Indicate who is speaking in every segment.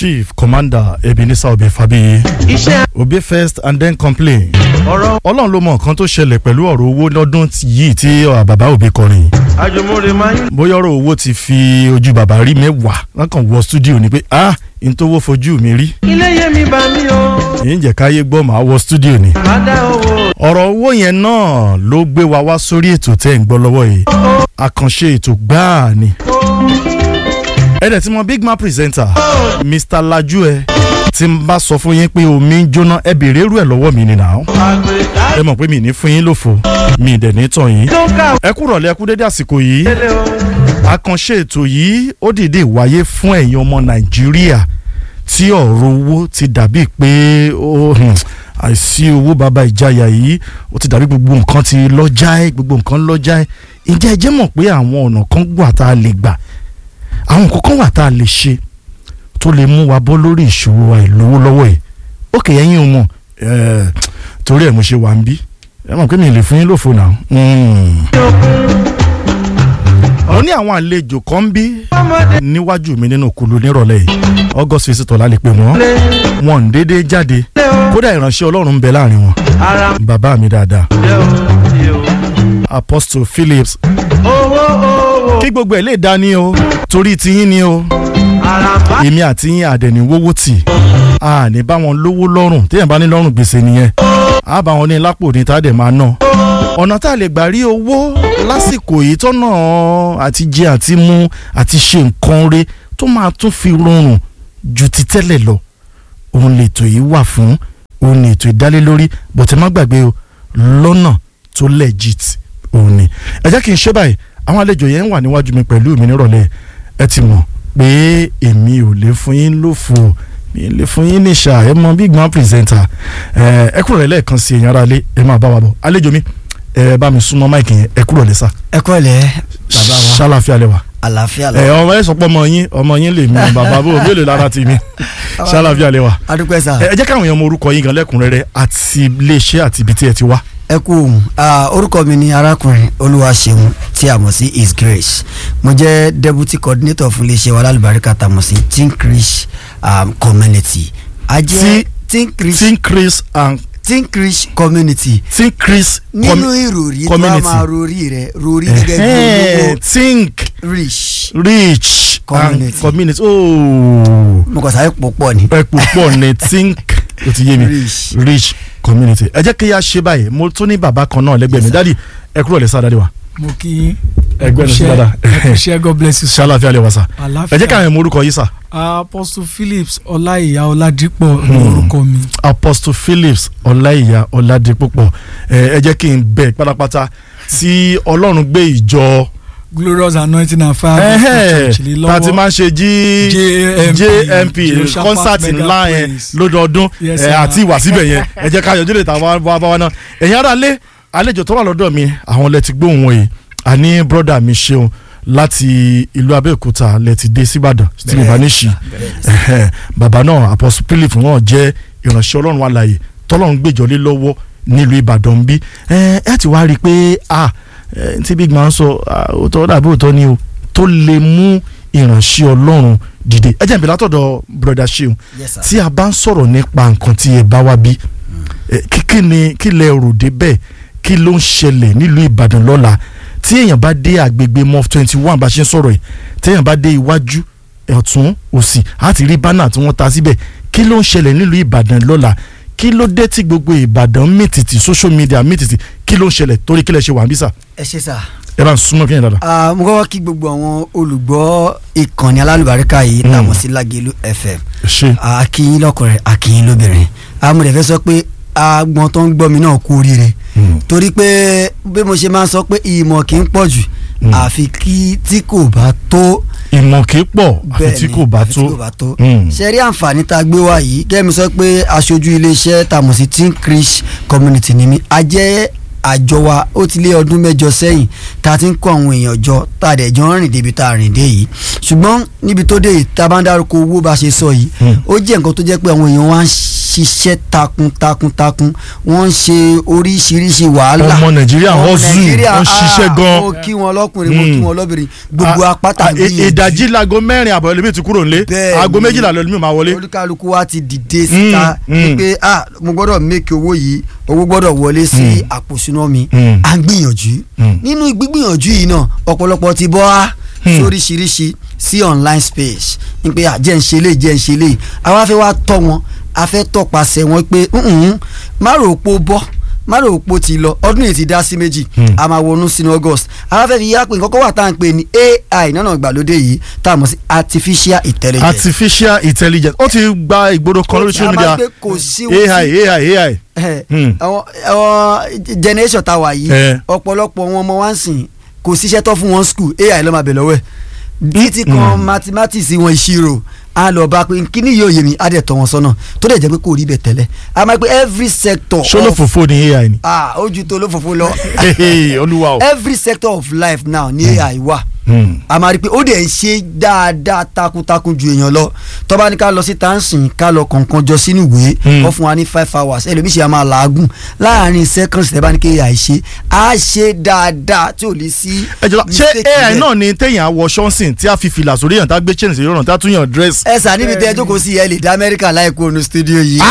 Speaker 1: chief commander ebenezer obe fabiyi
Speaker 2: iṣẹ́
Speaker 1: obe first and then complain
Speaker 2: ọ̀rọ̀
Speaker 1: ọlọ́run ló mọ nǹkan tó ṣẹlẹ̀ pẹ̀lú ọ̀rọ̀ owó lọ́dún tí- yìí tí uh, bàbá òbí kọrin
Speaker 2: àjùmọ̀rè máa ń
Speaker 1: bóyá ọ̀rọ̀ owó ti fi ojú bàbá rí mẹ́wàá wọn kàn wọ studio ni pé ah n tó wó fojú mi rí
Speaker 2: ilé yé mi bá mi o
Speaker 1: èyí ń jẹ́ káyé gbọ́ màá wọ studio ni
Speaker 2: má dá owó
Speaker 1: ọ̀rọ̀ owó yẹn náà ló gbé wa wá sórí ètò tẹ́ ń gbọ́ lọ́wọ́ yìí àkànṣe ètò gbáà ni ẹ̀dẹ̀ tí mo big man presenter mr laju ẹ tí n bá sọ fún yín pé omi ń jóná ẹ béèrè irú ẹ lọ́wọ́ mi ni nà ó
Speaker 2: àgbẹ̀ká
Speaker 1: ẹ mọ̀ pé mi ní fún yín lófo mi dẹ̀ ní tàn yín
Speaker 2: tó kà
Speaker 1: ẹ kú rọ̀lẹ́ ẹ kú dédé àsìkò yìí
Speaker 2: wọlé o
Speaker 1: àkànṣe ètò yìí ó dìde wáyé fún ẹ̀yin ọmọ nàìjíríà tí ọ̀rọ̀ owó ti dàbí pé ó hmm, àìsí owó bàbá ìjayà yìí ó ti dàbí gbogbo nǹkan ti lọ́jà ẹ̀ gbogbo nǹkan lọ́jà ẹ̀ ǹjẹ́ ẹ jẹ́ mọ̀ pé àwọn ọ̀nà kan wà tá a lè gbà àwọn nǹkan kan wà tá a lè ṣe tó lè mú wa bọ́ lórí ìṣòro àìlówó lọ́wọ́ ẹ̀ ókè ẹ̀yin ò mọ̀ ẹ̀ torí ẹ̀ mo ṣe wà ń bí ẹ mọ̀ pé mi ì lè fún yín lófo náà. Mm mo ní àwọn àlejò kan ń bí
Speaker 2: ọmọdé
Speaker 1: níwájú mi nínú kulu nírọ̀lẹ́ yìí august visitor la lè pè wọ́n
Speaker 2: lé
Speaker 1: wọn ń dédé jáde
Speaker 2: lé o
Speaker 1: kódà ìránṣẹ́ ọlọ́run ń bẹ láàrin wọn
Speaker 2: ara
Speaker 1: bàbá mi dáadáa
Speaker 2: lé o sí o
Speaker 1: apostle phillips
Speaker 2: owó owó
Speaker 1: kí gbogbo ẹ̀ lè dá ní o torí tiyín ni o
Speaker 2: ara bá
Speaker 1: èmi àti yín àdẹ̀ní wówó tì a ní bá wọn lówó lọ́rùn téèyàn bá ní lọ́rùn gbèsè nìyẹn a bá wọn ní lápò ní tá a dẹ̀ máa ná ọ̀nà tá a lè gbà rí owó lásìkò yìí tọ́nà àti jẹ àti mu àti ṣe nǹkan re tó máa tún fi rọrùn ju ti tẹ́lẹ̀ lọ òun lètò yìí wà fún òun lètò ìdálélórí bọ̀tẹ́ má gbàgbé o lọ́nà tó legit òun ni ẹ jẹ́ kí n ṣe báyìí àwọn àlejò yẹn wà níwájú mi pẹ̀lú mi nírọ̀lẹ́ ẹ ti mọ̀ pé èmi ò lè fún yín lófo mi lè fún yín ní ṣá ẹ mọ big man presenter ẹ ẹ kúrò lẹ́ẹ̀kan sí èèyàn ara lé ẹ máa bá wa bọ̀ àlejò mi ẹ bá mi súnmọ́ máìkì yẹn ẹ kúrò lẹ́sà
Speaker 3: ẹ kọ́ ilẹ̀ bàbá wa
Speaker 1: ṣàlàfíà lẹ́wà
Speaker 3: àlàáfíà
Speaker 1: ẹ
Speaker 3: lọ.
Speaker 1: ọmọ ẹ sọ pé ọmọ yín ọmọ yín lè mi bàbá bò mélòó lára ti mi ṣàlàfíà lẹ́wà
Speaker 3: adúpẹ́ sà
Speaker 1: ẹ ẹ jẹ́ káwọn èèyàn mọ orúkọ yín gan lẹ́kùnrẹ́rẹ́ àti iléeṣẹ́ àti ibi tí ẹ ti wá.
Speaker 3: ẹ kú òun Ah, orúkọ mi ni arákùnrin olúwaṣeun tí a mọ̀ sí his grace mo jẹ́ deputy coordinator fún iléeṣẹ́ wa lálùbáríkà tá a mọ̀ sí tinkrish um, community a jẹ́ tinkrish
Speaker 1: tinkris and
Speaker 3: tinkrish community
Speaker 1: tinkris
Speaker 3: nínú ìròrí tó a
Speaker 1: community.
Speaker 3: máa rori rẹ rori gẹ́gẹ́ bí olówó
Speaker 1: think
Speaker 3: rich
Speaker 1: rich
Speaker 3: Community.
Speaker 1: and community ooo
Speaker 3: mo kàn sáré pọ̀ pọ̀ ni
Speaker 1: ẹ púpọ̀ ní think o ti yé mi
Speaker 3: rich
Speaker 1: rich community ẹ jẹ́ kí yá ṣe báyìí mo tún ní bàbá kan náà lẹ́gbẹ̀ẹ́ mi
Speaker 3: Yes, sir.
Speaker 1: dádì ẹ kúrò lẹ́sà dádì wa
Speaker 4: mo kí yín
Speaker 1: ẹgbẹ́ ní sí
Speaker 4: Ṣé-
Speaker 1: dáadáa
Speaker 4: ẹ ṣé god bless you sir.
Speaker 1: ṣàlàfíà lè wá sà ẹ
Speaker 4: àlàáfíà
Speaker 1: jẹ́ káwọn ẹ̀mọ orúkọ yìí sà
Speaker 4: apostle phillips ọláìyá ọládípọ̀ ní
Speaker 1: Hmm.
Speaker 4: orúkọ mi
Speaker 1: apostle phillips ọláìyá ọládépúpọ̀ ẹ ẹ jẹ́ kí n bẹ̀ pátápátá tí ọlọ́run gbé ìjọ
Speaker 4: glorious anointing and fire gospel church lé
Speaker 1: tá a ti
Speaker 4: lọ́wọ́
Speaker 1: máa ń ṣe jí
Speaker 4: JMP,
Speaker 1: jmp
Speaker 4: Jehoshaphat
Speaker 1: concert
Speaker 4: Mega
Speaker 1: ńlá yẹn
Speaker 4: Praise.
Speaker 1: lọ́dọọdún
Speaker 4: Yes,
Speaker 1: ẹ,
Speaker 4: sir.
Speaker 1: àti ìwà síbẹ̀ yẹn ẹ jẹ́ ká yọjú lè ta wá wá wá náà ẹ̀yin ará lé àlejò tó wà lọ́dọ̀ mi àwọn lẹ ti gbóhùn wọn yìí àní brọ́dà mi ṣeun láti ìlú abẹ́òkúta lẹ ti dé síbàdàn tí mo bá ní ṣì ẹ̀hẹ́n, bàbá náà apostle philip náà jẹ́ ìránṣẹ́ ọlọ́run alààyè tọ́lọ́run gbèjọ́ lé lọ́wọ́ nílùú ìbàdàn bí ẹ ẹ ti wá rí i pé ah ẹ, tí big man sọ ah, òótọ́ dàbí òótọ́ ni o tó lè mú ìránṣẹ́ ọlọ́run dìde ẹ jẹ́ ìbílẹ̀ látọ̀dọ̀ brother ṣeun
Speaker 3: yes sir.
Speaker 1: tí a bá ń sọ̀rọ̀ nípa nǹkan tí ẹ bá wá bí ẹ, kí kí ni kí lẹ rò débẹ̀ kí ló ń ṣẹlẹ̀ nílùú ìbàdàn lọ́la tí èèyàn bá dé àgbègbè mof twenty one bá ṣe ń sọ̀rọ̀ yìí tí èèyàn bá dé iwájú ọ̀tún òsì á ti rí bánà tí wọ́n ta síbẹ̀ kí ló ń ṣẹlẹ̀ nílùú ìbàdàn lọ́la kí ló dé tí gbogbo ìbàdàn mìtìtì social media mìtìtì kí ló ń ṣẹlẹ̀ torí kí lẹ ṣe wà ń bí sà
Speaker 3: ẹ ṣe sà.
Speaker 1: ẹ bá ń súnmọ́ kí yẹn dáadáa.
Speaker 3: Ah, mo kọ́kọ́ kí gbogbo àwọn olùgbọ́ ìkànnì alálùbáríkà yìí
Speaker 1: Mm.
Speaker 3: tá a mọ̀ sí Lágelú FM
Speaker 1: ẹ ṣe
Speaker 3: akínyín lọ́kùnrin akínyín lóbìnrin amúlẹ̀ fẹ́ sọ pé agbọn tó ń gbọ́ mi náà kú oríire torí pé bí mo ṣe máa ń sọ pé ìmọ̀ kì í pọ̀ jù
Speaker 1: Mm.
Speaker 3: àfi kí tí kò bá tó
Speaker 1: ìmọ̀ kì í pọ̀ àfi
Speaker 3: bẹ́ẹ̀
Speaker 1: tí
Speaker 3: ni,
Speaker 1: kò bá
Speaker 3: àfi
Speaker 1: tó
Speaker 3: tí kò bá tó
Speaker 1: Mm.
Speaker 3: ṣe rí àǹfààní tá a gbé wá yìí kẹ́mi sọ pé aṣojú iléeṣẹ́ tá a mọ̀ sí Tinkrish community ni mí a jẹ́ àjọ wa ó ti lé ọdún mẹ́jọ sẹ́yìn tá a ti ń kó àwọn èèyàn jọ tá a dẹ̀ jọ ń rìn débi tá a rìn dé yìí ṣùgbọ́n níbi tó dé yìí tá a bá ń dárúkọ owó bá a ṣe sọ yìí
Speaker 1: Mm.
Speaker 3: ó jẹ́ nǹkan tó jẹ́ pé àwọn èèyàn wa ń ṣiṣẹ́ takuntakuntakun wọ́n ń ṣe oríṣiríṣi wàhálà
Speaker 1: Ọmọ Nàìjíríà
Speaker 3: Ọmọ
Speaker 1: hustle,
Speaker 3: Nàìjíríà,
Speaker 1: wọ́n ṣiṣẹ́
Speaker 3: ah,
Speaker 1: gan.
Speaker 3: mo kí wọn lọ́kùnrin mo
Speaker 1: Mm.
Speaker 3: kí wọn lọ́bìnrin gbogbo
Speaker 1: A-
Speaker 3: apáta
Speaker 1: a-
Speaker 3: gbìyànjú.
Speaker 1: ìdajì lago mẹ́rin àbọ̀ ẹlòmíì ti kúrò nílé
Speaker 3: Bẹ́ẹ̀
Speaker 1: aago
Speaker 3: ni.
Speaker 1: méjìlá lẹ́lòmíì máa wọlé.
Speaker 3: olúkálukú wa ti dìde síta
Speaker 1: Mm, mm.
Speaker 3: wípé ah mo gbọ́dọ̀ make owó yìí owó gbọ́dọ̀ wọlé sí
Speaker 1: Mm.
Speaker 3: àpòsúná mi
Speaker 1: Mm.
Speaker 3: à ń gbìyànjú
Speaker 1: Mm.
Speaker 3: nínú gbígbìyànjú yìí náà ọ̀pọ̀lọpọ̀ ti bọ́ á
Speaker 1: Mm.
Speaker 3: sóríṣiríṣi sí online space wípé ah jẹ́ ń ṣe lè jẹ́ ń ṣe lè àwa fẹ́ wá tọ́ wọn a fẹ́ tọpasẹ̀ wọn pé "Mm-mm, má rò pó bọ́ má rò pó ti lọ ọdún yìí ti dá sí méjì
Speaker 1: Mm.
Speaker 3: a máa wọnú sínú August àwa fẹ́ fi yá pé nǹkan kan wà tá à ń pè ní AI náà ìgbàlódé yìí tá a mọ̀ sí artificial intelligence
Speaker 1: artificial intelligence ó ti gba ìgboro kan lórí social
Speaker 3: a máa
Speaker 1: media
Speaker 3: gbé kò sí
Speaker 1: ai ai ai.
Speaker 3: ẹ,
Speaker 1: Hmm.
Speaker 3: àwọn àwọn generation tá a wà yìí
Speaker 1: Eh.
Speaker 3: ọ̀pọ̀lọpọ̀ wọn ọmọ wa ń sìn kò síṣẹ́ tó fún wọn school ai ló máa bẹ̀ lọ́wọ́ ẹ̀ títí kan
Speaker 1: Mm.
Speaker 3: mathematics wọn ìṣirò a lọ bá pé kíní yóò yé mi á dẹ̀ tọ́ wọn sọ́nà tó dẹ̀ jẹ́ pé kò rí bẹ̀ tẹ́lẹ̀ a máa pé every sector
Speaker 1: ṣólófòfò ni ai ni.
Speaker 3: ah ojú tó ló fòfò lọ
Speaker 1: Hehe, olúwa o.
Speaker 3: every sector of life now ní ai wà
Speaker 1: Hmm.
Speaker 3: a máa rí i pé ó dẹ̀ ń ṣe dáadáa takuntakun ju èèyàn lọ tó bá ní ká lọ sí tansin ká lọ kọ̀ọ̀kan jọ sínú ìwé
Speaker 1: Mm.
Speaker 3: wọ́n fún wa ní five hours ẹlòmíì ṣe a máa làágùn láàrin seconds tẹ́ bá ní kéèyàn àìṣe á ṣe dáadáa tí ò lè sí
Speaker 1: ẹ jọba ṣé
Speaker 3: mistake
Speaker 1: ai
Speaker 3: níbẹ̀.
Speaker 1: náà ni téèyàn awọ ṣọ́nsìn tí a fi fìlà sórí yàn tá a gbé chain sí yọ̀ràn tá a tún yàn dress.
Speaker 3: ẹ sà níbi tẹ́ ẹ jókòó sí ẹ lè dá amẹ́ríkà láìkó onú studio yìí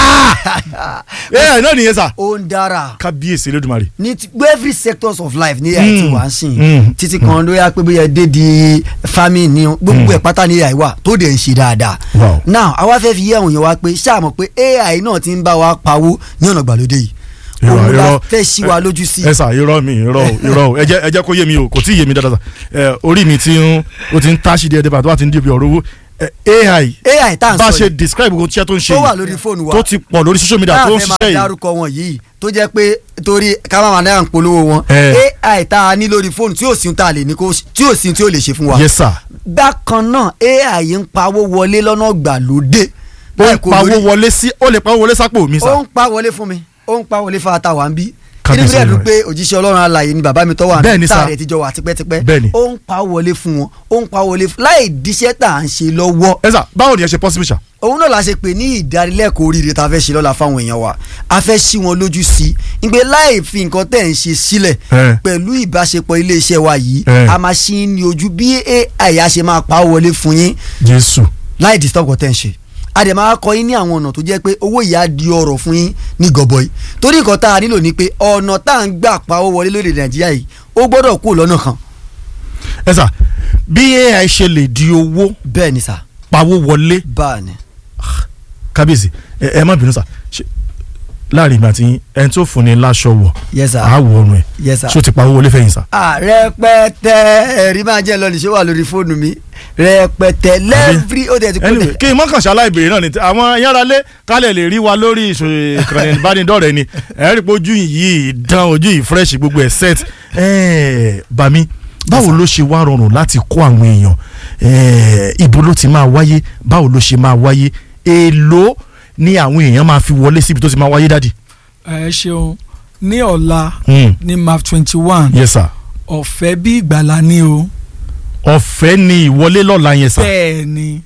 Speaker 1: ai náà nìyẹn sà.
Speaker 3: ó ń dára
Speaker 1: kábíyèsí Elédùmarè.
Speaker 3: ní ti every sectors of life ní ai ti
Speaker 1: Mm.
Speaker 3: wà ń sìn
Speaker 1: Mm.
Speaker 3: títí kan ló yá pé bóyá dé di farming ni gbogbo ẹ̀ pátá ní ai wà tó dẹ̀ ń ṣe dáadáa
Speaker 1: Wow.
Speaker 3: now àwa fẹ́ fi yé àwọn èèyàn wa pé ṣáàmọ̀ pé ai náà ti ń bá wa pawó ní ọ̀nà ìgbàlódé yìí
Speaker 1: Irọ́,
Speaker 3: òun la
Speaker 1: irọ́.
Speaker 3: fẹ́ ṣí wa lójú sí
Speaker 1: ẹ sà irọ́ mi irọ́ o irọ́ o ẹ jẹ́ ẹ jẹ́ kó yé mi o kò tí ì yé mi dáadáa sà ẹ orí mi ti ń o ti ń táṣì díẹ̀ díẹ̀ bá tó bá ti ń di ibi ọ̀rọ̀ owó ẹ, ai
Speaker 3: ai tá à ń
Speaker 1: bá a
Speaker 3: sọ
Speaker 1: ṣe
Speaker 3: yìí
Speaker 1: describe gbogbo iṣẹ́ tó ń ṣe
Speaker 3: tó wà
Speaker 1: yìí
Speaker 3: lórí fóònù wa
Speaker 1: tó ti pọ̀ lórí social media tó ń
Speaker 3: fẹ́ máa
Speaker 1: ṣiṣẹ́ yìí
Speaker 3: dárúkọ wọn yìí tó jẹ́ pé torí ká má máa náà ń polówó wọn
Speaker 1: Eh.
Speaker 3: ai tá a ní lórí fóònù tí ò sí ohun tá a lè ní kó tí ò sí ohun tí ó lè ṣe fún wa
Speaker 1: yes sir
Speaker 3: bákan náà ai ń pawó wọlé lọ́nà gbàlódé
Speaker 1: ó
Speaker 3: láì
Speaker 1: ń
Speaker 3: kó
Speaker 1: pawó
Speaker 3: lórí-
Speaker 1: wọlé sí ó lè pawó wọlé sápò mi
Speaker 3: ó
Speaker 1: sà
Speaker 3: ń pa wọlé fún mi ó ń pa wọlé fún ata wà ń bí
Speaker 1: Kábíyèsí
Speaker 3: inú bílẹ̀ dùn
Speaker 1: rẹ̀.
Speaker 3: pé òjíṣẹ́ ọlọ́run alààyè ni bàbá mi tọ́ wà
Speaker 1: Bẹ́ẹ̀ ni sà.
Speaker 3: táàrẹ̀ tíjọ wà tipẹ́tipẹ́
Speaker 1: Bẹ́ẹ̀ ni.
Speaker 3: ó ń pa wọlé fún wọn ó ń pa wọlé fún láì díṣẹ́ tà à ń ṣe lọ́wọ́
Speaker 1: ẹ sà báwo ni ẹ ṣe possible sà
Speaker 3: òun náà la ṣe pè ní ìdánilẹ́kọ̀ọ́ oríire tá a fẹ́ ṣe lọ́la fáwọn èèyàn wa a fẹ́ ṣí wọn lójú sí i ìgbé láì fi nǹkan tẹ̀ ń ṣe sílẹ̀
Speaker 1: Eh.
Speaker 3: pẹ̀lú ìbáṣepọ̀ iléeṣẹ́ wa yìí
Speaker 1: Eh.
Speaker 3: a máa ṣí ní ojú bí AI á ṣe máa pa á wọlé fún yín
Speaker 1: jésù
Speaker 3: láì disturb nǹkan tẹ̀ ń ṣe a dẹ̀ máa kọ́ yín ní àwọn ọ̀nà tó jẹ́ pé owó yìí á di ọ̀rọ̀ fún yín ní gọbọi torí nǹkan tá a nílò ni pé ọ̀nà tá à ń gbà pa owó wọlé lóde Nàìjíríà yìí ó gbọ́dọ̀ kú lọ́nà kan
Speaker 1: ẹ sà bí ai ṣe lè di owó
Speaker 3: bẹ́ẹ̀ ni sà
Speaker 1: pawó wọlé
Speaker 3: báà ni
Speaker 1: kábíyèsí ẹ ẹ má bínú sà ṣe láàrin ìgbà tí ẹni tó fún ni láṣọ wọ
Speaker 3: yes sir
Speaker 1: àá wọ ọrùn ẹ
Speaker 3: yes sir.
Speaker 1: ṣé o ti pawó wọlé fẹ̀yìn sà.
Speaker 3: rẹpẹtẹ ẹ̀rí máa jẹ́ lọ́nà ìṣó wà lórí fóònù mi rẹpẹtẹ lẹ́ẹ̀fì ó tẹ̀ ti kú
Speaker 1: anyway
Speaker 3: tẹ̀.
Speaker 1: kí n mọ́kàn ṣaláì béèrè náà ni tí àwọn yáralé kálẹ̀ lè rí wa lórí ìṣòro ìkànnì ìbánidọ́rẹ̀ẹ́ ni ẹ rí pé ojú yìí dán ojú yìí fresh gbogbo ẹ̀ set ẹ̀ẹ́ bàmí báwo ló ṣe wá rọrùn láti kó àwọn èèyàn ẹ̀ẹ́ ibo ló ti máa wáyé báwo ló ṣe máa wáyé èèló ni àwọn èèyàn máa fi wọlé síbi tó ti máa wáyé dádì.
Speaker 4: ẹ ṣeun ní ọ̀la
Speaker 1: Mm.
Speaker 4: ní map twenty one
Speaker 1: yes sir
Speaker 4: ọ̀fẹ́ bí ìgbàlá ní o
Speaker 1: ọ̀fẹ́ ni ìwọlé lọ́la yẹn sà.
Speaker 4: bẹ́ẹ̀ ni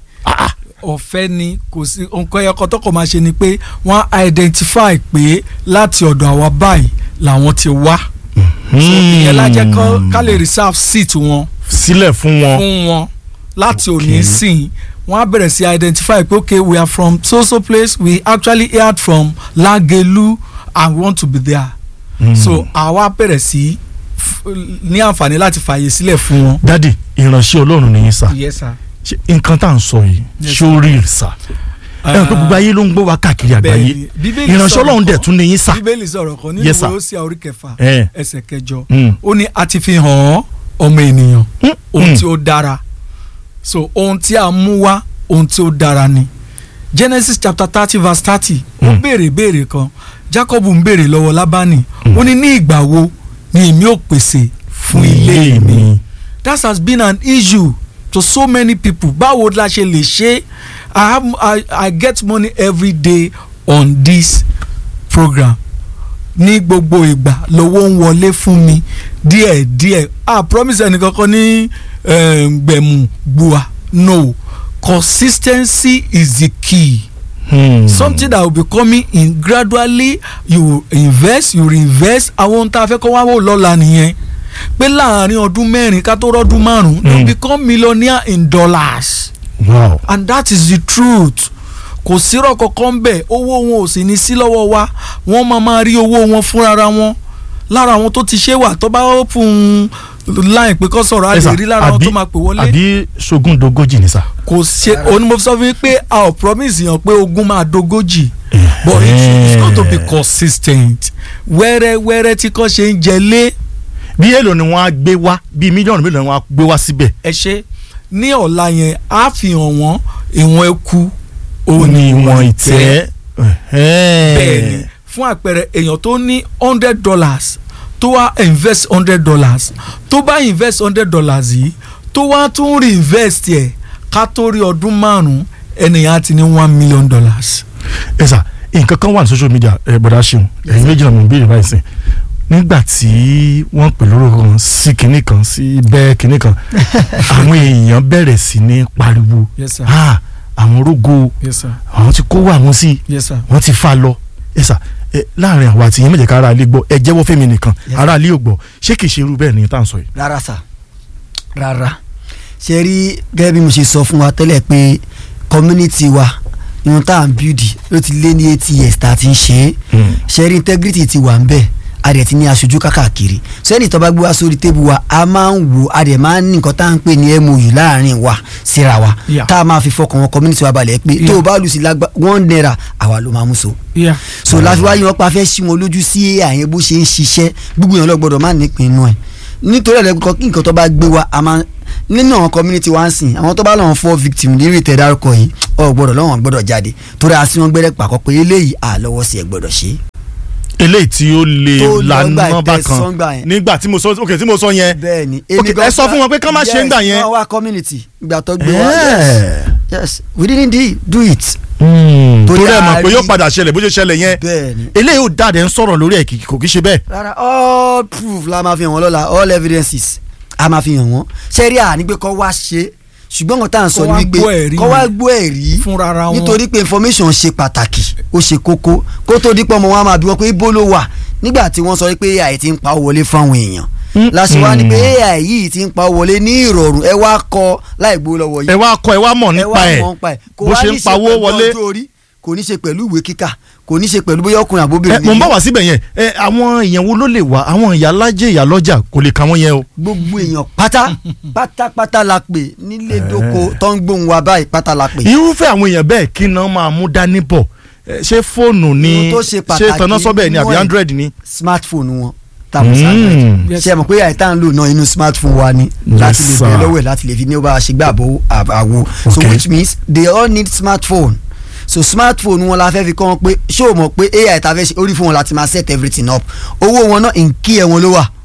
Speaker 4: ọ̀fẹ́ ni kò sí nǹkan ẹ̀kọ́ tó kọ̀ máa ṣe ni pé wọ́n á identify pé láti ọ̀dọ̀ àwa báyìí làwọn ti wá so ìyẹn lájẹ́ kọ́- ká lè reserve seat wọn
Speaker 1: sílẹ̀ fún wọn.
Speaker 4: fún wọn láti
Speaker 1: Okay.
Speaker 4: òní sìn wọ́n á bẹ̀rẹ̀ sí identify pé okay we are from so so place we actually heard from Lagelu and we want to be there
Speaker 1: Mm.
Speaker 4: so àwa bẹ̀rẹ̀ sí f- ní àǹfààní láti fààyè sílẹ̀ fún wọn.
Speaker 1: dádì ìránṣẹ́ ọlọ́run nìyí sà.
Speaker 4: yes sir.
Speaker 1: ṣe nǹkan tá à ń sọ yìí
Speaker 4: Yes,
Speaker 1: ṣó rí sà ẹ ẹ pé gbogbo ayé ló ń gbọ́ wa káàkiri àgbáyé
Speaker 4: Bẹ́ẹ̀ni, Bíbélì
Speaker 1: ìránṣẹ́
Speaker 4: sọ̀rọ̀
Speaker 1: ọlọ́run dẹ̀
Speaker 4: kan.
Speaker 1: tún ní yín sà
Speaker 4: bíbélì sọ̀rọ̀ kan nínú
Speaker 1: Yes, sir.
Speaker 4: ìwé Hósíà orí kẹfà
Speaker 1: ẹ
Speaker 4: ẹsẹ̀ kẹjọ
Speaker 1: Mm.
Speaker 4: ó ní a ti fi hàn ọ́ ọmọ ènìyàn
Speaker 1: Mm,
Speaker 4: ohun
Speaker 1: mm.
Speaker 4: tí ó dára so ohun tí a mú wá ohun tí ó dára ni Genesis chapter thirty verse thirty ó
Speaker 1: Mm.
Speaker 4: béèrè béèrè kan Jacob ń béèrè lọ́wọ́ Lábánì
Speaker 1: Mm.
Speaker 4: ó ní ní ìgbà wo ni èmi ò pèsè fún ilé mi that has been an issue to so many people báwo la ṣe lè ṣe i have i i get money every day on this program ní gbogbo ìgbà lówó ń wọlé fún mi díẹ̀ díẹ̀ ah promise ẹnìkankan ní eh, gbẹ̀mú gbua no consistency is the key
Speaker 1: Hmm.
Speaker 4: something that will be coming in gradually you invest you reinvest àwọn ohun tá a fẹ́ kọ́ wá wò lọ́la nìyẹn pé láàrin ọdún mẹ́rin ká tó rọ́dún márùn-ún they
Speaker 1: Mm.
Speaker 4: become millionaire in dollars
Speaker 1: wow
Speaker 4: and that is the truth kò sírọ̀ kankan ń bẹ̀ owó wọn ò sì ní sí lọ́wọ́ wa wọ́n máa máa rí owó wọn fúnra wọn lára àwọn tó ti ṣe wà tó bá open line pé kọ́ sọ̀rọ̀ a
Speaker 1: Ẹ sà,
Speaker 4: lè rí lára àwọn
Speaker 1: àbí-
Speaker 4: tó máa pè wọlé
Speaker 1: àbí ṣogún dogoji ni sà.
Speaker 4: kò ṣe onímọ̀ sọ fún mi pé a ò promise yàn pé ogún máa dogójì but it's, it's got to be consistent wẹ́rẹ́wẹ́rẹ́ tí kò ṣe ń jẹ lé
Speaker 1: bí èlò ni wọ́n á gbé wá bí mílíọ̀nù mélòó ni wọ́n á gbé wá síbẹ̀.
Speaker 4: ẹ ṣe ní ọ̀la yẹn á fi hàn wọ́n ìwọ̀n eku
Speaker 1: ó ní ìwọ̀n ìtẹ́.
Speaker 4: bẹ́ẹ̀ ni fún àpẹẹrẹ èèyàn tó ní hundred dollars tó wá invest hundred dollars tó bá invest hundred dollars yìí tó wá tún reinvest ẹ̀ ká tó rí ọdún márùn-ún ẹnìyàn á ti ní one million dollars.
Speaker 1: ẹ sà nǹkan kan wà ní social media ẹ bọ̀dá ṣeun ẹ̀yin méjì náà mo ń béèrè báyìí sìn nígbà tí wọ́n pè lórúkọ kan sí kinní kan sí bẹ́ẹ̀ kinní kan àwọn èèyàn bẹ̀rẹ̀ sí ní pariwo
Speaker 4: yes sir
Speaker 1: ah àwọn rógo
Speaker 4: yes sir
Speaker 1: àwọn ti kó wà wọ́n sí
Speaker 4: yes sir.
Speaker 1: wọ́n ti fa lọ ẹ sà ẹ láàrin àwọn àti yín méjèèjì ká ara ilé gbọ́ ẹ jẹ́wọ́ fẹ́mi nìkan
Speaker 3: Yes.
Speaker 1: ara ilé ò gbọ́ ṣé kìí ṣe irú bẹ́ẹ̀ ni tá à ń sọ yìí.
Speaker 3: rárá sà rárá ṣe rí gẹ́gẹ́ bí mo ṣe sọ fún wa tẹ́lẹ̀ pé community wa irun tá à ń build ló ti lé ní eighty years tá a ti ń ṣe é ṣe rí integrity ti wà ń bẹ̀ a dẹ̀ ti ní aṣojú kákàkiri sẹ́ni tó bá gbé wá sórí tébù wa a máa ń wò a dẹ̀ máa ń ní nǹkan tá à ń pè ní mou láàrin wa síra wa
Speaker 4: Yeah.
Speaker 3: tá a máa fi fọkàn wọn community wa balẹ̀ pé tó o
Speaker 4: Yeah.
Speaker 3: bá lù sí lágbá one naira àwa ló máa mú so
Speaker 4: Yeah.
Speaker 3: so láfi wá yan pa fẹ́ sí wọn lójú sí àyẹn bó ṣe ń ṣiṣẹ́ gbogbo èèyàn lọ gbọ́dọ̀ má nípìn inú ẹ̀ nítorí ẹ̀rẹ́ kí nǹkan tó bá gbé wa a máa nínú àwọn community wa ń sìn àwọn tó bá lọ́wọ́ fọ́ victim nírì tẹ̀ dárúkọ yìí ọ̀ gbọ́dọ̀ lọ́wọ́ gbọ́dọ̀ jáde torí àti wọn gbẹ́rẹ́ pàkọ́ pé eléyìí àlọ́wọ́ sí ẹ̀ gbọ́dọ̀ ṣe.
Speaker 1: eléyìí tí ó lè
Speaker 3: Tó lọ gbà
Speaker 1: lànà
Speaker 3: ìtẹ́
Speaker 1: bákan
Speaker 3: sọ́ngbà yẹn.
Speaker 1: nígbà tí mo sọ ok tí mo sọ yẹn
Speaker 3: bẹ́ẹ̀ni
Speaker 1: Ok, ẹ sọ fún wọn pé kán má ṣe ń gbà yẹn.
Speaker 3: yes wọ́n wá community ìgbà tó gbé wa yes
Speaker 1: Yeah.
Speaker 3: yes we didn't do- do it.
Speaker 1: Hmm,
Speaker 3: Torí
Speaker 1: torí ẹ mọ̀
Speaker 3: a
Speaker 1: pé
Speaker 3: rí-
Speaker 1: yóò padà ṣẹlẹ̀ bó ṣe ṣẹlẹ̀ yẹn
Speaker 3: bẹ́ẹ̀ni
Speaker 1: eléyìí ò dáadé ń sọ̀rọ̀ lórí ẹ̀ kì- kò kí ṣe bẹ́ẹ̀.
Speaker 3: rárá all proof la máa fi hàn wọ́n lọ́la all evidences a máa fi hàn wọ́n sẹ́rí à ní pé kọ́ wá ṣe ṣùgbọ́n nǹkan tá à ń sọ
Speaker 4: Kọ́
Speaker 3: ni
Speaker 4: wá
Speaker 3: wípé
Speaker 4: gbọ́ ẹ̀rí
Speaker 3: kọ́ wá
Speaker 4: yẹn.
Speaker 3: gbọ́ ẹ̀rí
Speaker 4: Fúnra ra wọn.
Speaker 3: nítorí pé information ṣe pàtàkì ó ṣe kókó kó tó dípọ̀ ọmọ wọn máa bí wọn pé ibo ló wà nígbà tí wọ́n sọ pé AI ti ń pa owó wọlé fáwọn èèyàn
Speaker 1: Mm,
Speaker 3: láti wá ní pé
Speaker 1: mm.
Speaker 3: AI yìí ti ń pa owó wọlé ní ìrọ̀rùn ẹ wá kọ láì gbó lọ́wọ́ yìí
Speaker 1: ẹ wá kọ ẹ wá mọ̀
Speaker 3: ẹ
Speaker 1: nípa
Speaker 3: wá
Speaker 1: ẹ̀
Speaker 3: mọ̀ nípa ẹ̀ kò
Speaker 1: bó
Speaker 3: wá
Speaker 1: ṣe
Speaker 3: ní
Speaker 1: ń pawó
Speaker 3: pẹ̀lú
Speaker 1: wọlé.
Speaker 3: ọjọ́ orí kò ní ṣe pẹ̀lú ìwé kíkà kò ní ṣe pẹ̀lú bóyá ọkùnrin
Speaker 1: ẹ
Speaker 3: àbóbìnrin
Speaker 1: mo ń
Speaker 3: ni
Speaker 1: bá wá síbẹ̀ yẹn ẹ àwọn èèyàn wo ló lè wá àwọn ìyá alájẹ ìyá lọ́jà kò lè ka wọ́n yẹn o.
Speaker 3: gbogbo èèyàn pátá pátápátá la pè nílé dóko tó ń gbóhùn wa báyìí pátá la pè.
Speaker 1: irúfẹ́ àwọn èèyàn bẹ́ẹ̀ kí náà máa mú dání bọ̀ ẹ, ṣé fóònù ni
Speaker 3: Ohun tó ṣe
Speaker 1: ṣé
Speaker 3: pàtàkì
Speaker 1: tanná sọ́bẹ̀ ni àbí
Speaker 3: nínú ẹ̀-
Speaker 1: android ni.
Speaker 3: smartphone wọn tàbí
Speaker 1: Mm.
Speaker 3: android
Speaker 4: Yes.
Speaker 3: ṣe mọ̀ pé àìtá ń lò náà inú smartphone wa ni
Speaker 1: Yes,
Speaker 3: láti lè
Speaker 1: sir.
Speaker 3: bẹ̀rẹ̀ lọ́wọ́ ẹ̀ láti lè fi ní ó bá a ṣe gbà àbò àwo so
Speaker 1: Okay.
Speaker 3: which means they all need smartphone so smartphone wọn la fẹ́ fi kọ́ wọn pé ṣé o mọ̀ pé ai ta fẹ́ ṣe orí fún wọn láti máa set everything up owó wọn náà nkí ẹ̀ wọn ló wà